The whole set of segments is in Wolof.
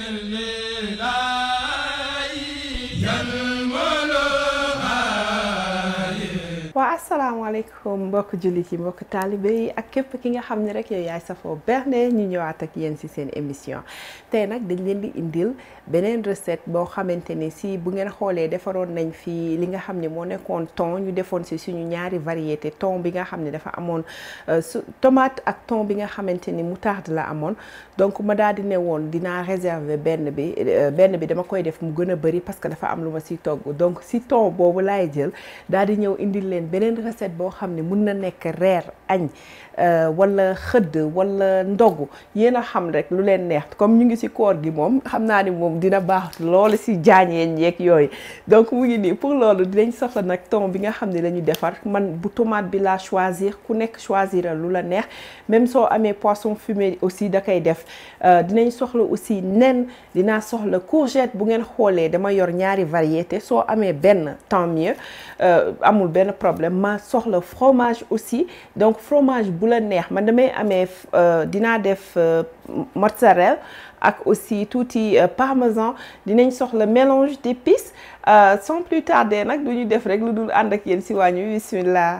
waa asalaamaaleykum mbokk jullit yi mbokk taalibe yi ak képp ki nga xam ne rek yow yaay safoo berne ñu ñëwaat ak yéen ci seen émission tey nag dañ leen di indil beneen recette boo xamante ni si bu ngeen xoolee defaroon nañ fi li nga xam ne moo nekkoon thon ñu defoon ci suñu ñaari variété thon bi nga xam ne dafa amoon su tomate ak thon bi nga xamante ni moutarde la amoon donc ma daal di ne woon dinaa réserver benn bi benn bi dama koy def mu gën a bëri parce que dafa am lu ma ci togg donc ci thon boobu laay jël daal di ñëw indil leen beneen recette boo xam ne mun na nekk reer añ wala xëdd wala ndogu yéen a xam rek lu leen neex comme ñu ngi ci koor gi moom xam naa ni moom dina baax loolu ci jaañeen yeeg yooyu donc mu ngi nii pour loolu dinañ soxla nag thon bi nga xam ne la ñu defar man bu tomate bi laa choisir ku nekk choisir lu la neex même soo amee poisson fumé aussi da koy def dinañ soxla aussi nen dinaa soxla courgette bu ngeen xoolee dama yor ñaari variété soo amee benn tant mieux amul benn problème ma soxla fromage aussi donc fromage bu la neex man damay amee dinaa def mozzarella ak aussi tuuti parmesan dinañ soxla mélange d'épices sans plus tarder nag du ñu def rek lu dul ànd ak yéen si wàññi bismillah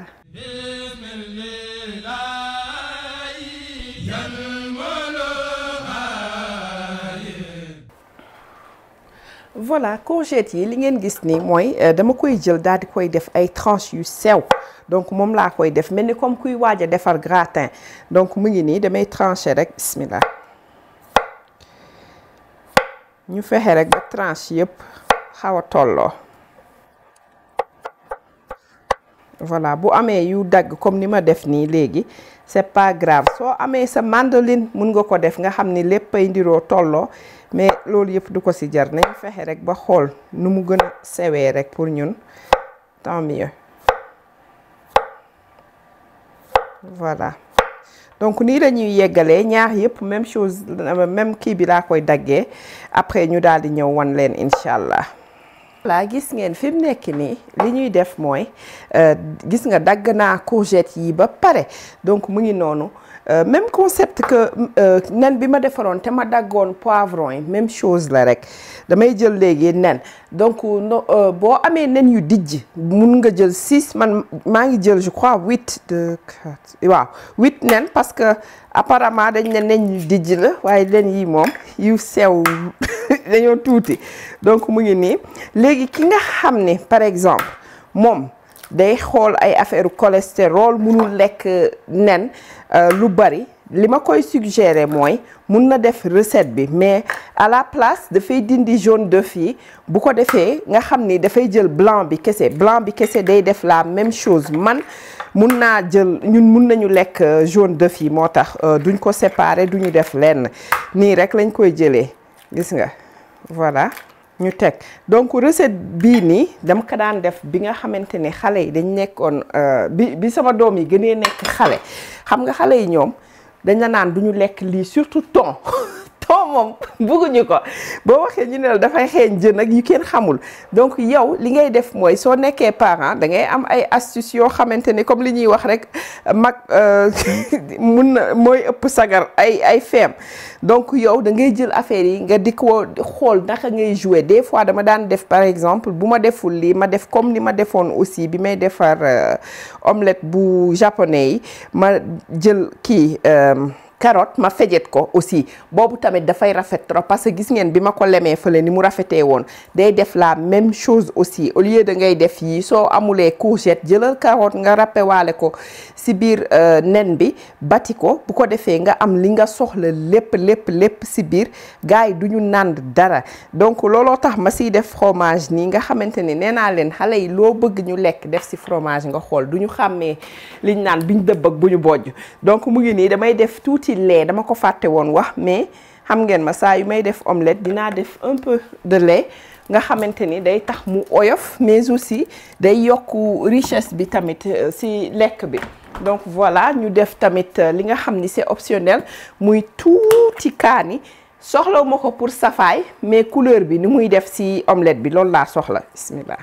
voilà courgette yi li ngeen gis ni mooy dama koy jël daal di koy def ay tranches yu sew donc moom laa koy def mel ni comme kuy waaj a defar gratin donc mu ngi nii damay trancher rek bismillah ñu fexe rek ba tranche yëpp xaw a tolloo voilà bu amee yu dagg comme ni ma def nii léegi c'est pas grave soo amee sa mandoline mun nga ko def nga xam ni lépp ay ndiroo tolloo mais loolu yëpp du ko ci jar nañ fexe rek ba xool nu mu gën a sewee rek pour ñun tant mieux voilà donc nii la ñuy yeggalee ñaar yëpp même chose même kii bi laa koy daggee après ñu daal di ñëw wan leen incha allah. voilà gis ngeen fi mu nekk nii li ñuy def mooy gis nga dagg naa courgette yi ba pare donc mu ngi noonu. Euh, même concept que nen bi ma defaroon te ma daggoon poivron yi même chose la rek damay jël léegi nen donc no boo amee nen yu dijj mun nga jël six man maa ngi jël je crois huit de quatre waaw huit nen parce que apparemment dañ ne nen yu dijj la waaye nen yi moom yu sew dañoo tuuti donc mu ngi nii léegi ki nga xam ne par exemple moom day xool ay affaire cholestérol munul lekk nen lu bari li ma koy suggérer mooy mun na def recette bi mais à la place dafay dindi jaune d'œuf yi bu ko defee nga xam ni dafay jël blanc bi kese blanc bi kese day def la même chose man mun naa jël ñun mun nañu lekk jaune d'œuf yi moo tax duñ ko séparer duñu def lenn nii rek lañ koy jëlee gis nga voilà ñu teg donc recette bii nii dama ko daan def bi nga xamante ne xale yi dañ nekkoon bi bi sama doom yi gënee nekk xale xam nga xale yi ñoom dañ la naan du ñu lekk lii surtout thon thon moom bëgguñu ko boo waxee ñu ne la dafay xeeñ jën ak yu kenn xamul donc yow li ngay def mooy soo nekkee parent da ngay am ay astuces yoo xamante ne comme li ñuy wax rek mag mun na mooy ëpp sagar ay ay feem donc yow da ngay jël affaire yi nga di ko xool naka ngay jouer des fois dama daan def par exemple bu ma deful lii ma def comme ni ma defoon aussi bi may defar omelette bu japonais yi ma jël kii carotte ma fejet ko aussi boobu tamit dafay rafet trop parce que gis ngeen bi ma ko lemee fële ni mu rafetee woon day def la même chose aussi au lieu de ngay def yii soo amulee courgette jëlal carotte nga ràppewaale ko si biir nen bi bati ko bu ko defee nga am li nga soxla lépp lépp lépp si biir gars yi du ñu nànd dara donc looloo tax ma siy def fromage nii nga xamante ni nee naa leen xale yi loo bëgg ñu lekk def si fromage nga xool du ñu xàmmee liñ naan biñ dëbb ak bu ñu bojj donc mu ngi nii damay def tuuti lait dama ko fàtte woon wax mais xam ngeen ma saa yu may def omelette dinaa def un peu de lait nga xamante ni day tax mu oyof mais aussi day yokk richesse bi tamit ci lekk bi donc voilà ñu def tamit li nga xam ni c'est optionnel muy tuuti kaani soxlawu ma ko pour safaay mais couleur bi ni muy def ci omelette bi loolu laa soxla bismillah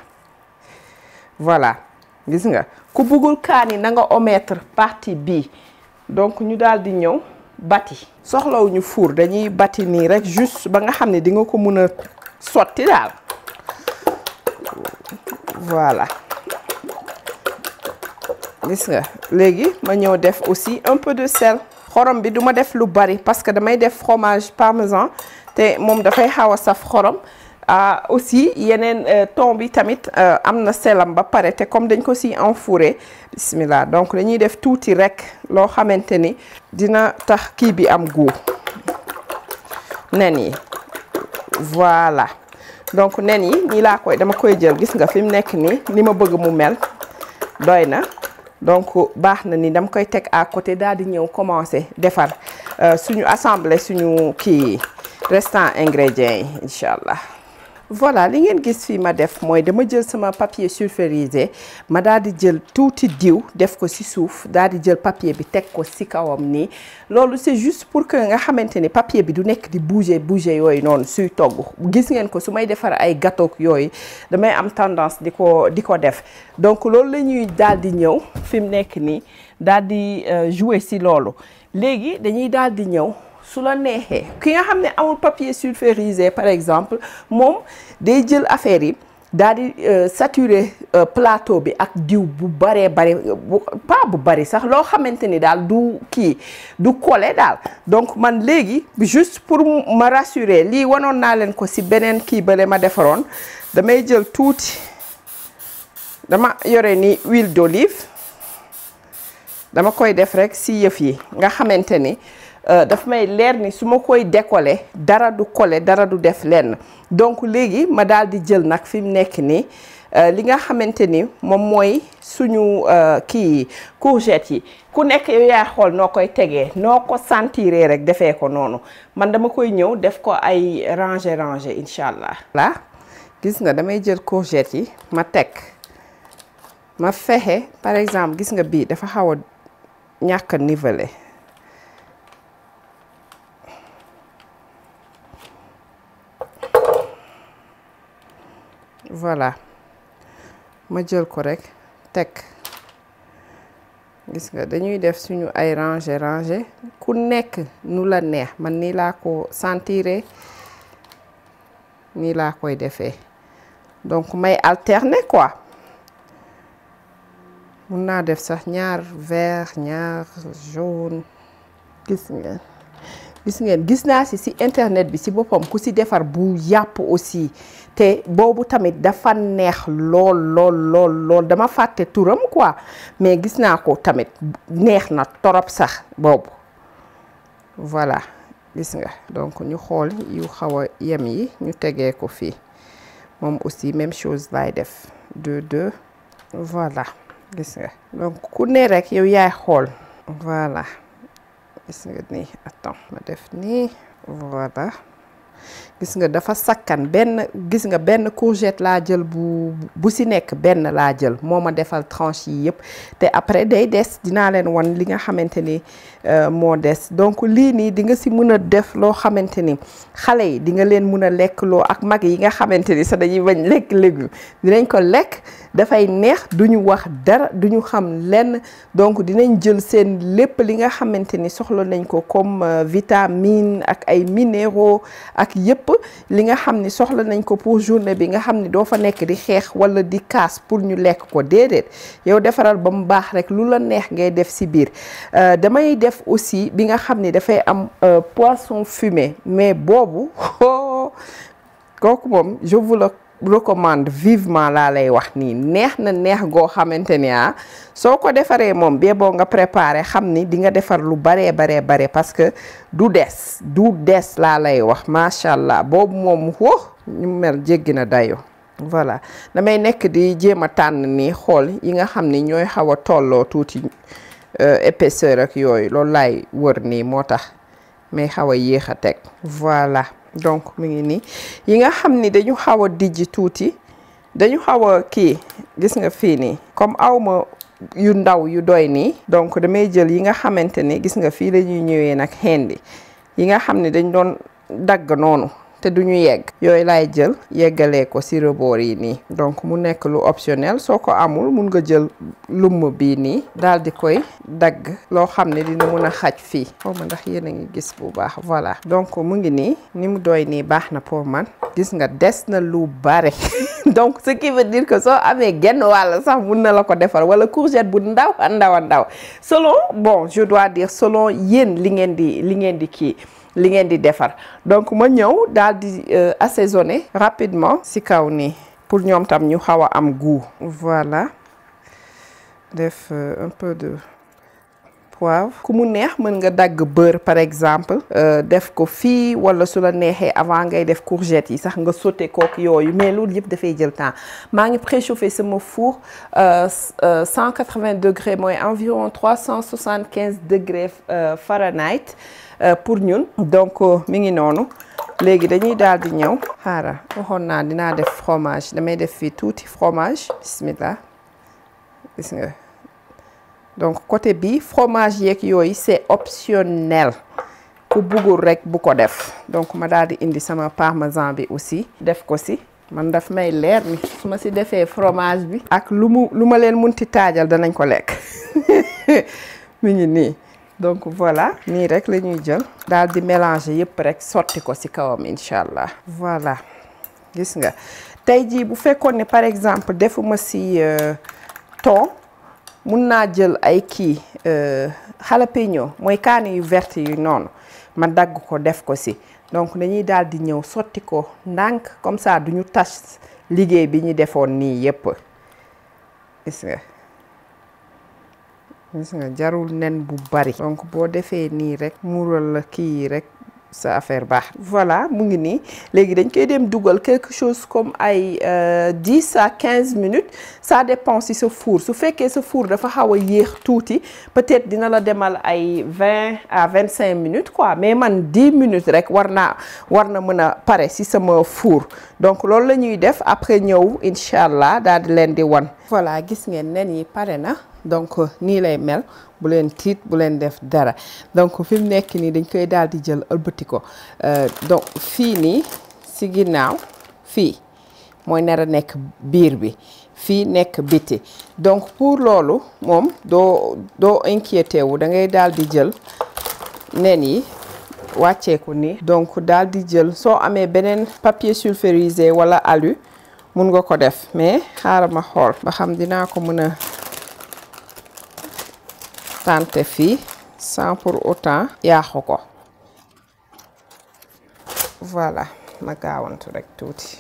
voilà gis nga ku bëggul kaani na nga omettre partie bii donc ñu daal di ñëw bati soxlawuñu four dañuy bati nii rek juste ba nga xam ne di nga ko mun a sotti daal voilà gis nga léegi ma ñëw def aussi un peu de sel xorom bi duma def lu bari parce que damay def fromage parmesan te moom dafay xaw a saf xorom aussi yeneen thon bi tamit am na selam ba pare te comme dañ ko si enfouré bismillah donc dañuy def tuuti rek loo xamante ni dina tax kii bi am goût nen yi voilà donc nen yi nii laa koy dama koy jël gis nga fi mu nekk nii ni ma bëgg mu mel doy na donc baax na ni dama koy teg à côté daal di ñëw commencer defar suñu assembler suñu kii restant ingrédients yi incha allah. voilà li ngeen gis fii ma def mooy dama jël sama papier sulfurisé ma daal di jël tuuti diw def ko ci suuf daal di jël papier bi teg ko ci kawam nii loolu c'est juste pour que nga xamante ni papier bi du nekk di bouger bouger yooyu noonu suy togg gis ngeen ko su may defar ay gâteau yooyu damay am tendance di ko di ko def donc loolu la ñuy daal di ñëw fi mu nekk nii daal di jouer ci loolu léegi dañuy daal di ñëw. su la neexee ki nga xam ne amul papier sulfurisé par exemple moom day jël affaire yi daal di saturer plateau bi ak diw bu baree bari pas bu bari sax loo xamante ni daal du kii du collé daal donc man léegi juste pour ma rassurer lii wanoon naa leen ko ci beneen kii bale ma defaroon damay jël tuuti dama yore ni huile d'olive dama koy def rek ci yëf yi nga xamante ni daf may leer ni su ma koy décoller dara du coller dara du def lenn donc léegi ma daal di jël nag fi mu nekk nii li nga xamante ni moom mooy suñu kii courgette yi ku nekk yow yaa xool noo koy tegee noo ko sentiree rek defee ko noonu man dama koy ñëw def ko ay ranger ranger incha allah. là gis nga damay jël courgette yi ma teg ma fexe par exemple gis nga bii dafa xaw a ñàkk a niveler. voilà ma jël ko rek teg gis nga dañuy def suñu ay ranger ranger ku nekk nu la neex man nii laa ko sentiré nii laa koy defee donc may alterner quoi mun naa def sax ñaar vert ñaar jaune gis ngeen gis ngeen gis naa si si internet bi si boppam ku si defar bu yàpp aussi te boobu tamit dafa neex lool lool lool lool dama fàtte turam quoi mais gis naa ko tamit neex na torop sax boobu voilà gis nga donc ñu xool yu xaw a yem yi ñu tegee ko fii moom aussi même chose lay def deux deux voilà gis nga donc ku ne rek yow yaay xool voilà gis nga nii attends ma def nii voilà gis nga dafa sakkan benn gis nga benn courgette laa jël bu bu si nekk benn laa jël moo ma defal tranche yi yëpp te après day des dinaa leen wan li nga xamante ni moo des donc lii nii di nga si mën a def loo xamante ni xale yi di nga leen mën a lekk loo ak mag yi nga xamante ni sax dañuy bañ lekk légume dinañ ko lekk dafay neex duñu wax dara duñu xam lenn donc dinañ jël seen lépp li nga xamante ni soxla nañ ko comme vitamine ak ay minéraux ak yëpp li nga xam ni soxla nañ ko pour journée bi nga xam ni doo fa nekk di xeex wala di kaas pour ñu lekk ko déedéet yow defaral ba mu baax rek lu la neex ngay def si biir damay def aussi bi nga xam ni dafay am poisson fumé mais boobu kooku moom je vous le recommande vivement laa lay wax nii neex na neex goo xamante ni ah soo ko defaree moom bee boo nga préparer xam ni di nga defar lu baree baree bare parce que du des du des laa lay wax macha allah boobu moom woo ñu mel jéggi na dayo voilà damay nekk di jéem a tànn nii xool yi nga xam ni ñooy xaw a tolloo tuuti épaisseur ak yooyu loolu laay wër nii moo tax may xaw a yéex a teg voilà donc mu ngi nii yi nga xam ni dañu xaw a dijji tuuti dañu xaw a kii gis nga fii nii comme awma yu ndaw yu doy nii donc damay jël yi nga xamante ni gis nga fii la ñuy ñëwee nag xendi yi nga xam ne dañ doon dagg noonu te duñu yegg yooyu laay jël yeggalee ko ci rebord yi nii donc mu nekk lu optionnel soo ko amul mun nga jël lumm bii nii daal di koy dagg loo xam ne dina mun a xaj fii xaw ma ndax yéen a ngi gis bu baax voilà donc mu ngi nii ni mu doy nii baax na pour man gis nga des na lu bare donc ce qui veut dire que soo amee genn wàll sax mun na la ko defar wala courgette bu ndaw a ndaw a ndaw selon bon je dois dire selon yéen li ngeen di li ngeen di kii li ngeen di defar donc ma ñëw daal di assaisonner rapidement ci kaw nii pour ñoom tam ñu xaw a am goût voilà def un peu de poivre ku mu neex mën nga dagg beurre par exemple def ko fii wala su la neexee avant ngay def courgette yi sax nga sauté kook yooyu mais loolu yëpp dafay jël temps maa ngi préchauffé sama four 180 degrés mooy environ 375 degrés Fahrenheit pour ñun donc mi ngi noonu léegi dañuy daal di ñëw xaaral waxoon naa dinaa def fromage damay def fii tuuti fromage bismillah gis nga donc côté bi fromage yeeg yooyu c'est optionnel ku buggul rek bu ko def donc ma daal di indi sama parmesan bi aussi def ko si man daf may leer ni su ma si defee fromage bi ak lu mu lu ma leen munti taajal danañ ko lekk mi ngi nii donc voilà nii rek la ñuy jël daal di mélanger yëpp rek sotti ko ci kawam incha allah voilà gis nga tey jii bu fekkoon ne par exemple defuma ci thon mun naa jël ay kii jalapeno mooy kaani yu verte yu noonu ma dagg ko def ko ci donc dañuy daal di ñëw sotti ko ndànk comme ça duñu tas liggéey bi ñu defoon nii yëpp gis nga gis nga jarul nen bu bari donc boo defee nii rek muural la kii yi rek sa affaire baax voilà mu ngi nii léegi dañ koy dem dugal quelque chose comme ay dix à quinze minutes ça dépend si sa four su fekkee sa four dafa xaw a yéex tuuti peut-être dina la demal ay vingt à vingt cinq minutes quoi mais man dix minutes rek war naa war na mën a pare si sama four donc loolu la ñuy def après ñëw incha allah daal di leen di wan voilà gis ngeen nen yi pare na donc nii lay mel bu leen tiit bu leen def dara donc fi mu nekk nii dañ koy daal di jël ëlbati ko donc fii nii si ginnaaw fii mooy nar a nekk biir bi fii nekk biti donc pour loolu moom doo doo inquiété wu da ngay daal di jël nen yi wàcceeku nii donc daal di jël soo amee beneen papier sulfurisé wala alu mun nga ko def mais xaaral ma xool ba xam dinaa ko mën a tante fii sans pour autant yaaxu ko voilà ma gaawantu rek tuuti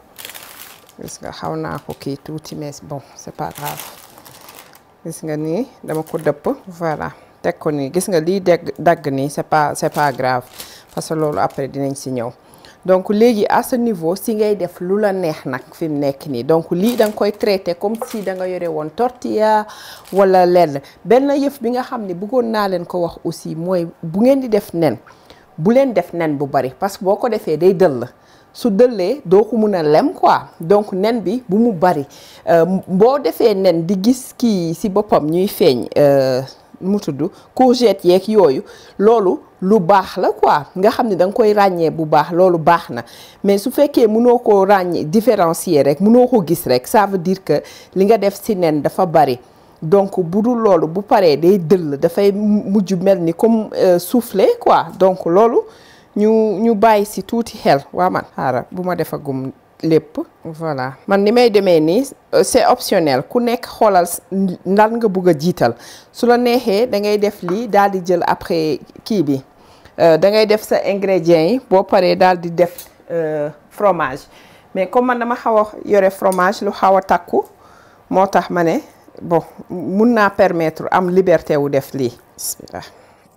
gis nga xaw naa ko kii tuuti mais bon c'est pas grave gis nga nii dama ko dëpp voilà teg ko nii gis nga lii degg dagg nii c'est pas c'est pas grave parce que loolu après dinañ si ñëw donc léegi à ce niveau si ngay def lu la neex nag fi mu nekk nii donc lii da nga koy traité comme si da nga yore woon tortilla wala lenn benn yëf bi nga xam ne bëggoon naa leen ko wax aussi mooy bu ngeen di def nen bu leen def nen bu bari parce que boo ko defee day dëll su dëllee doo ko mun a lem quoi donc nen bi bu mu bari boo defee nen di gis kii si boppam ñuy feeñ mu tudd courgette yeeg yooyu loolu lu baax la quoi nga xam ne da nga koy ràññee bu baax loolu baax na mais su fekkee mënoo ko ràññee différencier rek mënoo ko gis rek ça veut dire que li nga def ci nen dafa bari donc bu dul loolu bu paree day dëll dafay mujj mel ni comme soufflé quoi donc loolu ñu ñu bàyyi ci tuuti xel waa man xaaral bu ma defagum lépp voilà man ni may demee nii c'est optionnel ku nekk xoolal ndal nga bëgg a jiital su la neexee da ngay def lii daal di jël après kii bi da ngay def sa ingrédients yi boo paree daal di def fromage mais comme man dama xaw a yore fromage lu xaw a takku moo tax ma ne bon mun naa permettre am liberté wu def lii bismillah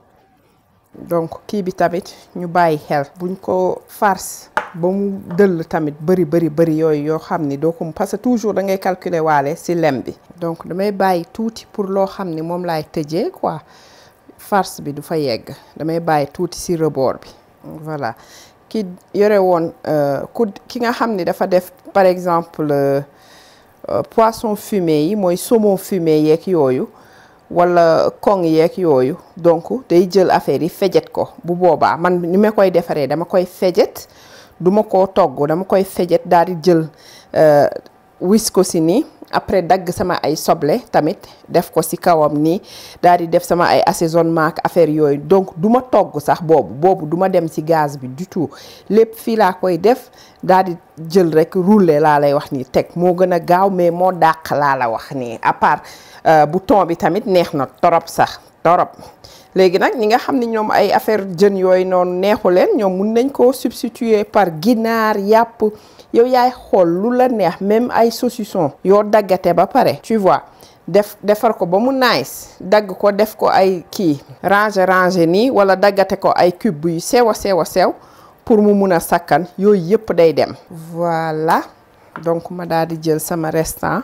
donc kii bi tamit ñu bàyyi xel buñ ko farce ba mu dëll tamit bëri bëri bëri yooyu yoo xam ni doo ko parce que toujours da ngay calculer waale ci lem bi donc damay bàyyi tuuti pour loo xam ni moom laay tëjee quoi farce bi du fa yegg damay bàyyi tuuti ci rebord bi voilà ki yore woon ku ki nga xam ni dafa def par exemple poisson fumé yi mooy saumon fumé yeeg yooyu wala koŋ yeeg yooyu donc day jël affaire yi fejet ko bu boobaa man ni ma koy defaree dama koy fejet duma ko togg dama koy fejet daal di jël wis ko si nii après dagg sama ay soble tamit def ko ci kawam nii daal di def sama ay assaisonnement ak affaire yooyu donc du ma togg sax boobu boobu du ma dem ci gaz bi du tout lépp fii laa koy def daal di jël rek rouler laa lay wax nii teg moo gën a gaaw mais moo dàq laa la wax nii à part bouton bi tamit neex na torop sax torop léegi nag ñi nga xam ne ñoom ay affaire jën yooyu noonu neexu leen ñoom mun nañ koo substituer par ginaar yàpp yow yaay xool lu la neex même ay saucisson yoo daggate ba pare tu vois def defar ko ba mu nice dagg ko def ko ay kii ranger ranger nii wala daggate ko ay cube yu sew a sew a sew pour mu mun a sakkan yooyu yëpp day dem voilà donc ma daal di jël sama restant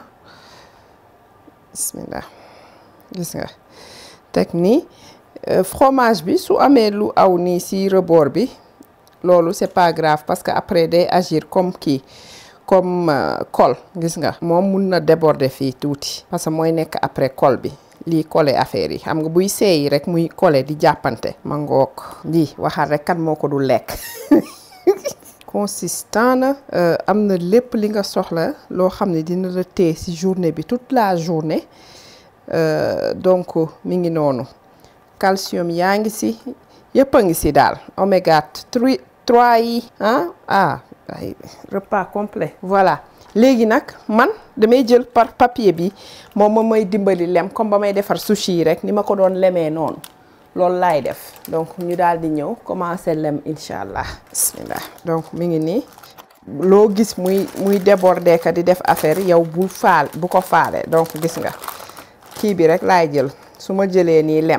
bismillah gis nga teg nii fromage bi su amee lu aw nii ci rebord bi loolu c'est pas grave parce que après day agir comme kii comme colle gis nga moom mun na déborder fii tuuti parce que mooy nekk après colle bi lii coller affaire yi xam nga buy seeyi rek muy coller di jàppante ma ngoog lii waxal rek kan moo ko du lekk consistant na am na lépp li nga soxla loo xam ne dina la téye ci journée bi toute la journée donc mi ngi noonu calcium yaa ngi ci yëpp a ngi ci daal oméga 3 3 yi ah ah ay repas complet voilà léegi nag man damay jël par papier bi moom ma may dimbali lem comme ba may defar sushi yi rek ni ma ko doon lemee noonu loolu laay def donc ñu daal di ñëw commencer lem incha allah bismillah donc mi ngi nii loo gis muy muy déborder ka di def affaire yow bu faal bu ko faale donc gis nga kii bi rek laay jël su ma jëlee nii lem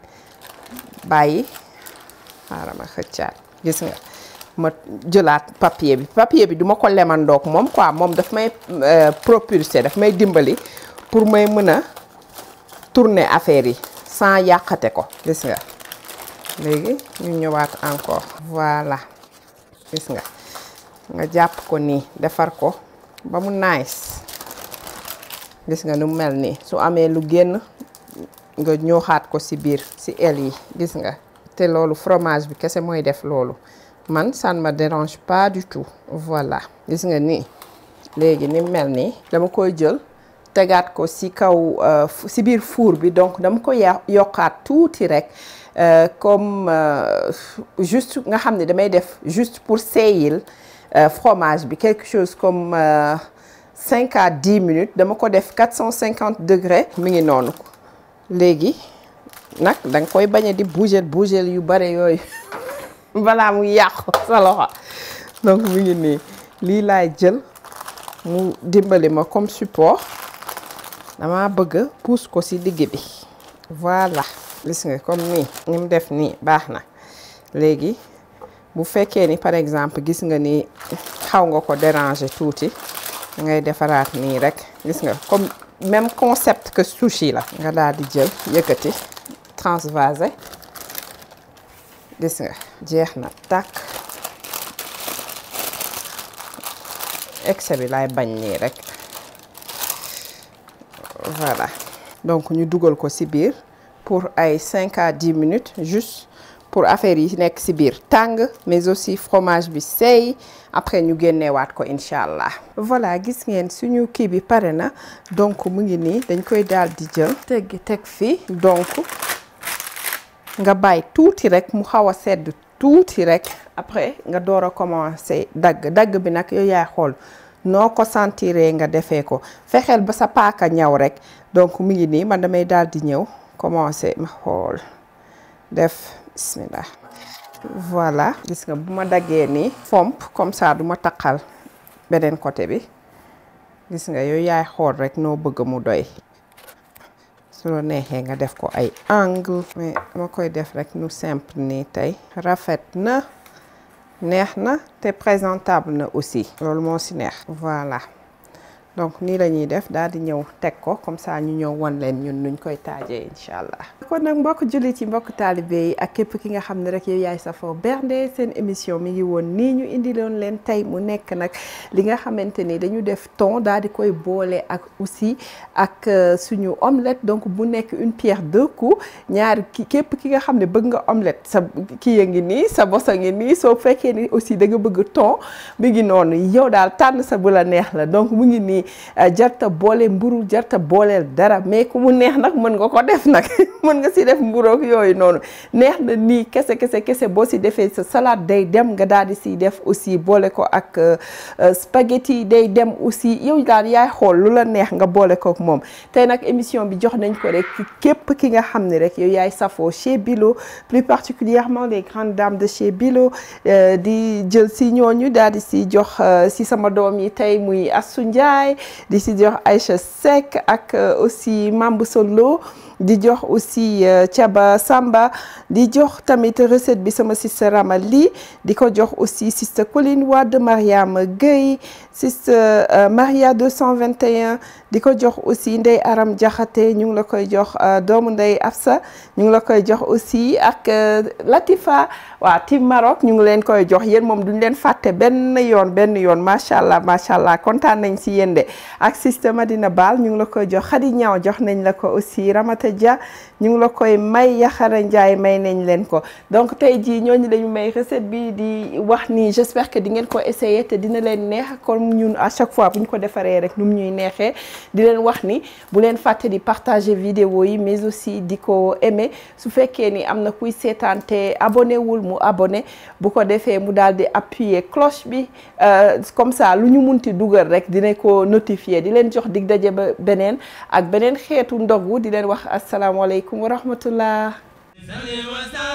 bàyyi xaaral ma xëccaat gis nga ma jëlaat papier bi papier bi duma ko lemandoog moom quoi moom daf may propulser daf may dimbali pour may mën a tourner affaire yi sans yàqate ko gis nga léegi ñu ñëwaat encore voilà gis nga nga jàpp ko nii defar ko ba mu nice gis nga nu mel nii su amee lu génn nga ñooxaat ko ci biir ci aile yi gis nga te loolu fromage bi kese mooy def loolu man ça ne me dérange pas du tout voilà gis nga nii léegi ni mel nii dama koy jël tegaat ko ci kaw ci biir four bi donc dama ko yokkaat tuuti rek comme juste nga xam ne damay def juste pour seeyil fromage bi quelque chose comme cinq à dix minutes dama ko def quatre cent cinquante degrés mi ngi noonu léegi nag da nga koy bañ a di bouger bouger yu bare yooyu balaa mu yàqu sa loxo donc mi ngi nii lii laay jël mu dimbali ma comme support dama bëgg pousse ko ci digg bi voilà gis nga comme nii ni mu def nii baax na léegi bu fekkee ni par exemple gis nga ni xaw nga ko déranger tuuti da ngay defaraat nii rek gis nga comme même concept que sushi la nga daal di jël yëkkati transvaser gis nga jeex na tàkk excès bi laay bañ nii rek voilà donc ñu dugal ko ci biir pour ay cinq à dix minutes juste pour affaire yi nekk ci biir tàng mais aussi fromage bi seey après ñu génneewaat ko incha allah. voilà gis ngeen suñu kii bi pare na donc mu ngi nii dañ koy daal di jël teggi teg fii donc nga bàyyi tuuti rek mu xaw a sedd tuuti rek après nga door a commencer dagg dagg bi nag yow yaay xool noo ko sentiree nga defee ko fexeel ba sa paaka ñaw rek donc mu ngi nii man damay daal di ñëw commencer ma xool def bismillah voilà gis nga bu ma daggee nii fomp comme ça du ma taqal beneen côté bi gis nga yooyu yaay xool rek noo bëgg mu doy su la neexee nga def ko ay angle mais dama koy def rek nu simple nii tey rafet na neex na te présentable na aussi loolu moo ci neex voilà donc nii la ñuy def daal di ñëw teg ko comme ça ñu ñëw won leen ñun nuñ koy taajee incha allah. kon nag mbokk jullit yi mbokk taalibe yi ak képp ki nga xam ne rek yow yaay safoo bernde seen émission mi ngi woon nii ñu indi loon leen tey mu nekk nag li nga xamante ni dañu def thon daal di koy boole ak aussi ak suñu omelette donc bu nekk une pierre deux coups ñaari ki képp ki nga xam ne bëgg nga omelette sa kii ya ngi nii sa bos a ngi nii soo fekkee ni aussi da nga bëgg thon mi ngi noonu yow daal tànn sa bu la neex la donc mu ngi nii jarta boole mburu jarta booleel dara mais ku mu neex nag mën nga ko def nag mën nga si def mburoog yooyu noonu neex na nii kese kese kese boo si defee sa salade day dem nga daal di siy def aussi boole ko ak spaghetti day dem aussi yow daal yaay xool lu la neex nga boole ko ak moom tey nag émission bi jox nañ ko rek képp ki nga xam ne rek yow yaay safoo chez Bilo plus particulièrement les grandes dames de chez Bilo di jël si ñooñu daal di si jox si sama doom yi tey muy Assou Ndiaye di si jox Aïcha Seck ak aussi Mambu Solo di jox aussi Thiaba Samba di jox tamit recette bi sama sister Ramali di ko jox aussi sister Colline Wade Mariama Gueye sister Maria 221 di ko jox aussi Ndey Aram Jaxate ñu ngi la koy jox doomu Ndey Afsa ñu ngi la koy jox aussi ak Latifa waa Team Maroc ñu ngi leen koy jox yéen moom duñ leen fàtte benn yoon benn yoon macha allah macha allah kontaan nañ si yéen de ak sister Madina Baal ñu ngi la koy jox Khady Ñaaw jox nañ la ko aussi Ramata Dia ñu ngi la koy may Yaxara Njaay may nañ leen ko donc tey jii ñooñu lañu may recette bi di wax ni j'espère que di ngeen ko essayer te dina leen neex comme ñun à chaque fois bu ñu ko defaree rek nu mu ñuy neexee di leen wax ni bu leen fàtte di partager vidéo yi mais aussi di ko aimer su fekkee ni am na kuy seetaan te abonné wul mu abonné bu ko defee mu daal di appuyer cloche bi comme ça lu ñu munti dugal rek dina ko notifier di leen jox dig daje ba beneen ak beneen xeetu ndogu di leen wax asalaamaaleykum wa rahmatullah